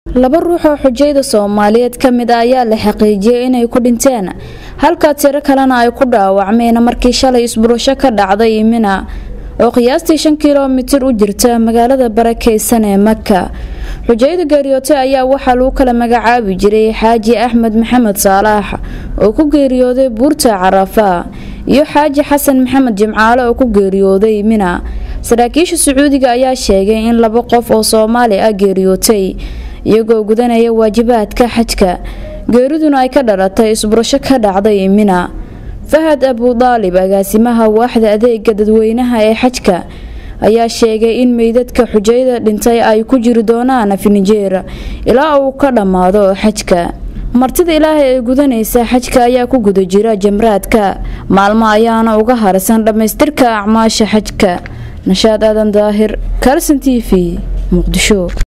laba ruux oo xujayda soomaaliyeed ka mid a ayaa la xaqiijiyey inay ku dhinteen halka tiro kalena ay ku dhaawacmeen markii shalay isburasho ka dhacday imina oo qiyaastii shan kilomitir u jirta magaalada barakeysan ee maka xujayda geeriyoote ayaa waxaa lagu kala magacaabi jiray xaaji axmed maxamed saalaax oo ku geeriyooday buurta carafa iyo xaaji xasan maxamed jimcaale oo ku geeriyooday mina saraakiisha sacuudiga ayaa sheegay in laba qof oo soomaali ah geeriyootay iyagoo gudanaya waajibaadka xajka geeriduna ay ka dhalatay isburasho ka dhacday mina fahad abudaalib agaasimaha waaxda adeega dadweynaha ee xajka ayaa sheegay in meydadka xujayda dhintay ay ku jiri doonaan finjeer ilaa uu ka dhammaado xajka martida ilaahay ee gudanaysa xajka ayaa ku guda jira jamraadka maalmo ayaana uga harsan dhammaystirka acmaasha xajka nashaad aadan daahir kalson t v muqdisho